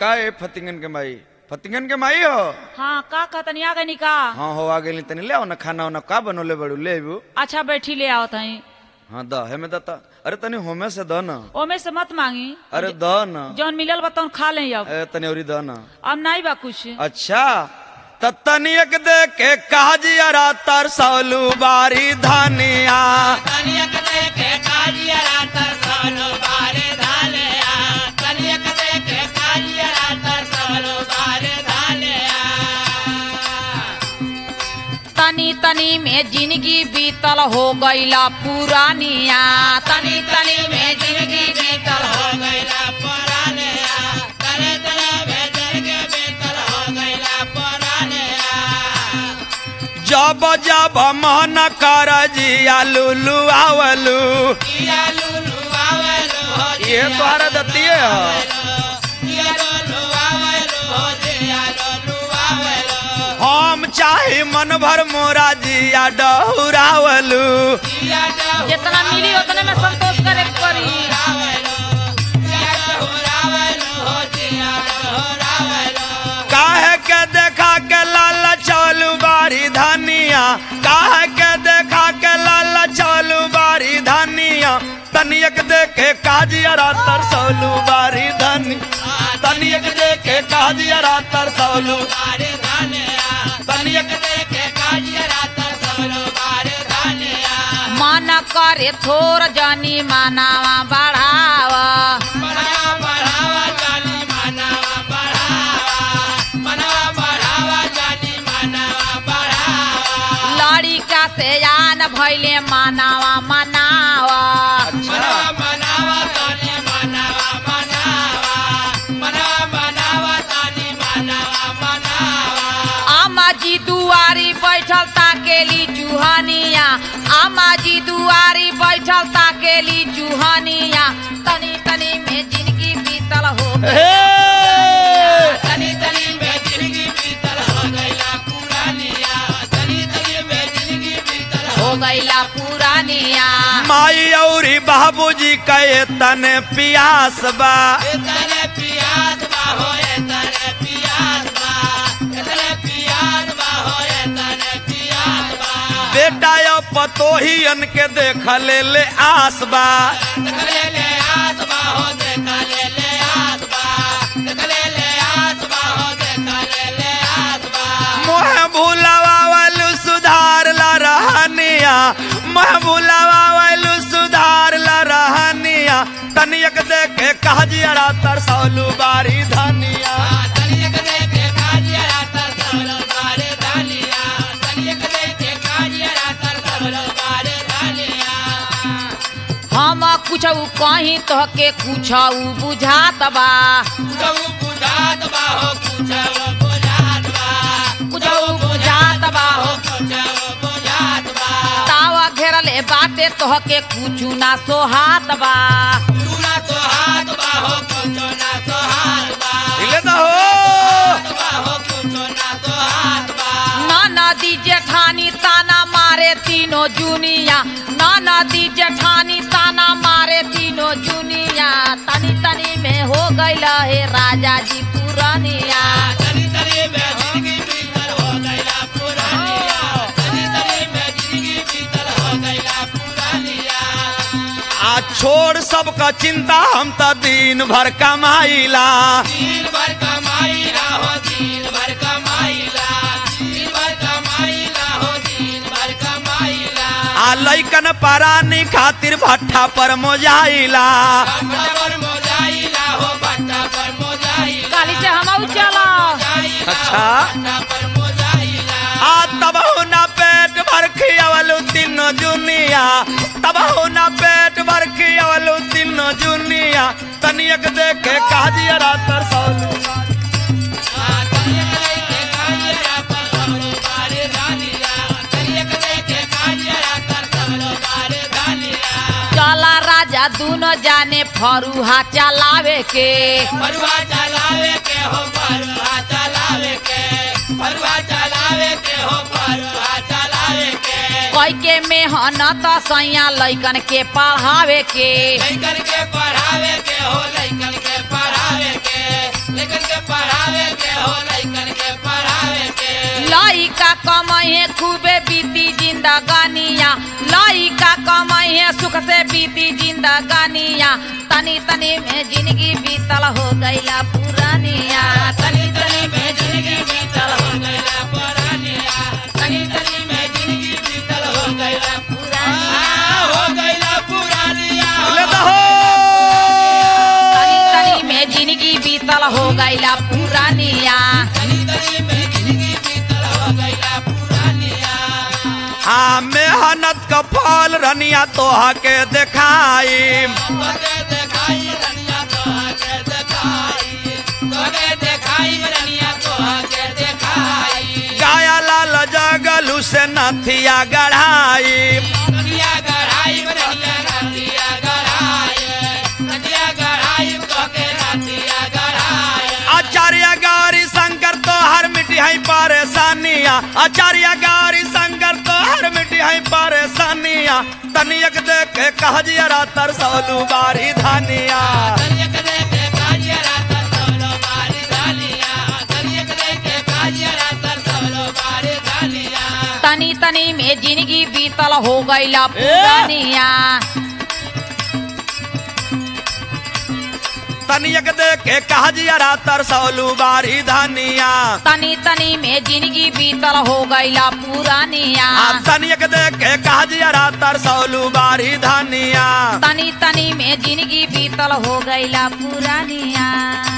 का ए फतिंगन के माई फतिंगन के माई हो हाँ का कहतनी आ गई का हाँ हो आ गेली तनी ले आओ ना खाना वाना का बनोले बड़ू ले अबू अच्छा बैठी ले आओ तही हाँ द है में दता अरे तनी होमे से द ना ओमे से मत मांगी अरे द ना जौन मिलल बतौन खा ले अब ए तनी औरी द ना अब नहीं बा कुछ अच्छा त तनियक दे के काजियरा तरसौलू बारी धनिया कनियक देखे काजियरा तरसलो बारे धालिया कनियक देखे काजियरा तरसलो बारे धालिया तनी तनी में जिंदगी बीतल हो गईला पुरानिया तनी तनी में जिंदगी बीतल हो गईला पुरानिया तने तने में जिंदगी बीतल हो गईला पुरानिया जब जब मन कर जिया लुलू आवलू किया लुलु आवेलो हो ये तोहरा दतिये ह किया लुलु आवेलो हो जिया लुलु आवेलो हम चाहे मन भर मोरा जिया डहुरावलू किया डहु जितना मिली उतने में संतोष करे के पड़ी रावेलो किया डहु रावेलो हो जिया डहु रावेलो काहे के देखा के लाल चलू बारी धनिया काहे के देखा के लाल चलू बारी धनिया तनियक देखे काजियरा तरसौलू बारी धनी तनियक देखे काजियरा तरसौलू बारे धानिया तनियक देखे काजियरा तरसलो बारे धानिया मन करे थोर जनी मानावा बढ़ावा बढ़ावा बढ़ावा जानी मानवा बढ़ावा मनवा बढ़ावा जानी मानवा बढ़ावा लड़िका से आन भैले मानावा मनावा मनवा मनावा जानी मानवा मनावा मनवा मनावा जानी मानवा मनावा आमा जी दुआरी बैठल ताकेली चूहनिया आमा जी दुआरी बैठल ताकेली चूहनिया तनी तनी में जिंदगी बीतल हो तनी तनी में जिंदगी बीतल हो गईला पुरानिया तनी तनी में जिंदगी बीतल हो हो गईला पुरानिया माई औरी बाबूजी कहे तने पियास बा तने पियास बा होए तने पियास बा तने पियास बा होए तने पियास बा बेटा यो पतोहियन के देख ले ले आस बा देखले ले आस बा हो देखले ले आस बा देखले ले आस बा हो देखले ले आस बा मोह भूलावा वालू सुधार ला रहनिया मोह भूलावा वालू सुधार ला रहनिया तनियक देखे काजियरा तरसौलू बारी धनिया तनियक देखे काजिया तरसलो बारे धानिया तनियक देखे काजिया तरसलो बारे धानिया हम कुछ कहीं तो के कुछ बुझात बा कुछऊ बुझात बा हो कुछऊ बुझात बा कुछऊ बुझात बा हो कुछऊ बुझात बा तावा घेरले बाटे तो के कुछ ना सोहात बा चूना तो हाथ बा हो कुछो ना तो हाथ बा हिले तो हो बा हो कुछो ना तो हाथ बा ना नदी जेठानी ताना मारे तीनों जुनिया ना नदी जेठानी ताना मारे तीनों जुनिया तनी तनी में हो गईल हे राजा जी पुरानिया तनी तनी में जिंदगी बीतल हो गईला पुरानिया तनी तनी में जिंदगी बीतल हो गईला पुरानिया आ छोड़ सबका चिंता हम त दिन भर कमाइला दिन भर कमाईला हो दिन भर कमाईला दिन भर कमाईला हो दिन भर कमाईला आ लैकन परानी खातिर भट्ठा पर मोजाइला बट्टा पर मोजाइला हो बट्टा पर मोजाइला काली से हम चला अच्छा। बट्टा पर मोजाइला आ तब ना पेट भर खियावलू तीनों जुनिया तब ना पेट भर खियावलू तीनों जुनिया तनियक देखे काजियरा तरसौलू तनियक देखे काजिया पर सबलो बारे धानिया तनियक देखे काजिया पर सबलो बारे धानिया चला राजा दोनों जाने फरुहा चलावे के परुआ चलावे के हो परुआ चलावे के परुआ चलावे के हो परुआ चलावे के कई के मेहनत सैया लैकन के पढ़ावे के लइकन के पढ़ावे के हो लइकन के पढ़ावे के लइकन के पढ़ावे के हो लइकन के पढ़ावे के लइका कमाई खूबे बीती जिंदगानिया लइका कमाई सुख से बीती जिंदगानिया तनी तनी में जिंदगी बीतल हो गईला पुरानिया तनी तनी में जिंदगी बीतल हो गइला पुरानिया तनी तनी में जिंदगी बीतल हो गइला पुरानिया हो गइला पुरानिया ले दहो तनी तनी में जिंदगी बीतल हो गईला पुरानिया तनी तनी में जिंदगी बीतल हो गइला पुरानिया हाँ मेहनत का फल रनिया तोहा के देखाई तोके देखाई रनिया तोहके देखाई तोके देखाई रनिया तोहके देखाई गाया लाल जगलू से नथिया गढ़ाई रनिया गढ़ाई रनिया रतिया गढ़ाई रतिया गढ़ाई तोके रतिया गढ़ाई आचार्य गारी शंकर तो हर मिट्टी है परेशानिया आचार्य गारी शंकर तो हर मिट्टी है परेशानिया तनियक देख के कह जियरा तरसौलू बारी धानिया तनियक देखे काजिया रातर सोलो बारी धालिया तनियक देखे काजिया रातर सोलो बारी धालिया तनी तनी में जिंदगी बीतल हो गईला पुरानिया तनियक देख के कह जियरा तरसौलू बारी धानिया तनी तनी में जिंदगी बीतल हो गईला पुरानिया आ तनियक देख के कह जियरा तरसौलू बारी धानिया तनी तनी में जिंदगी बीतल हो गईला पुरानिया